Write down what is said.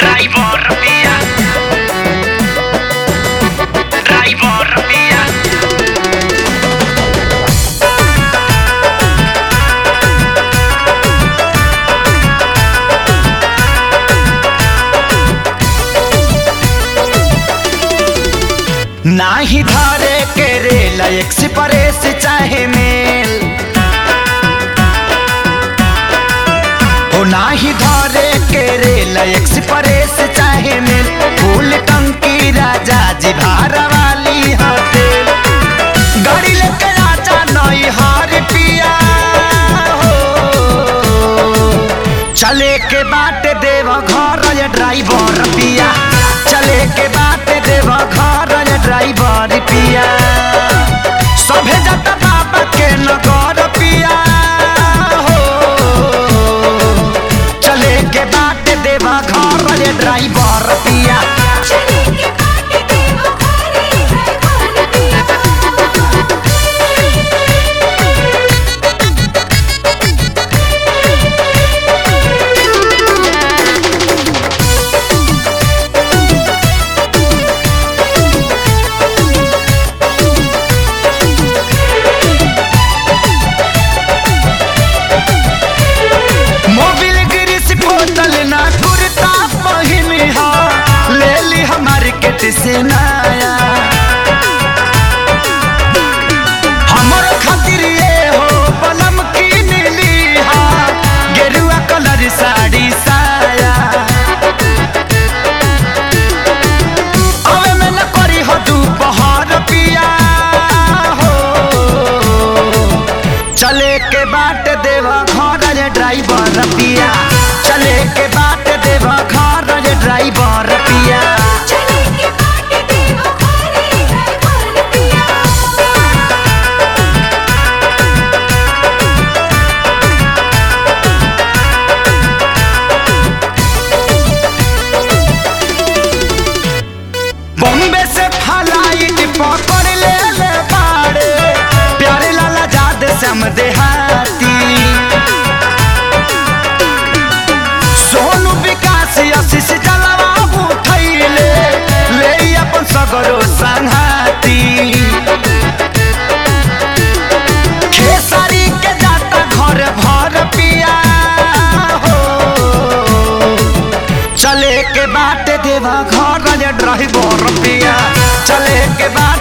Driver mía. Driver mía. नाही धारे के रेल एक्सप्रेस चाहे मेल हो नाही धारे के रेल एक्सप्रेस चाहे मेल फूल टंकी राजा जी भार वाली हटेल गाड़ी लेके आजा नई हार पिया हो चले के बाट देव घर ये ड्राइवर पिया चले के बाट देव घर ये ड्राइवर पिया सभे जत बाबा के नगर पिया हो चले के बाट देव घर ये ड्राइवर पिया चले के बाटे देवा घरे ड्राइवर पिया मोबिल गिरिस बोतल ना कुर्ता पहिनी हा ले ली हमार केट से नया हमर खातिर ये हो बलम की नीली हा गेरुआ कलर साड़ी साया अवे में न करी हो दोपहर पिया हो चले के बाट देवा घर रे ड्राइवर पिया चले के बाट देवा घर रे ड्राइवर पिया चले के बाटे देवा घरे ड्राइवर पिया बॉम्बे से फ्लाइट पकड़ ले ले बाड़े प्यारे लाला जाद सम देहाती सोनू विकास आशीष जलवा उठैले ले अपन सगरो संघाती खेसारी के जाता घर भर पिया हो चले के बाट देवा घर रे ड्राइवर पिया चले के बाट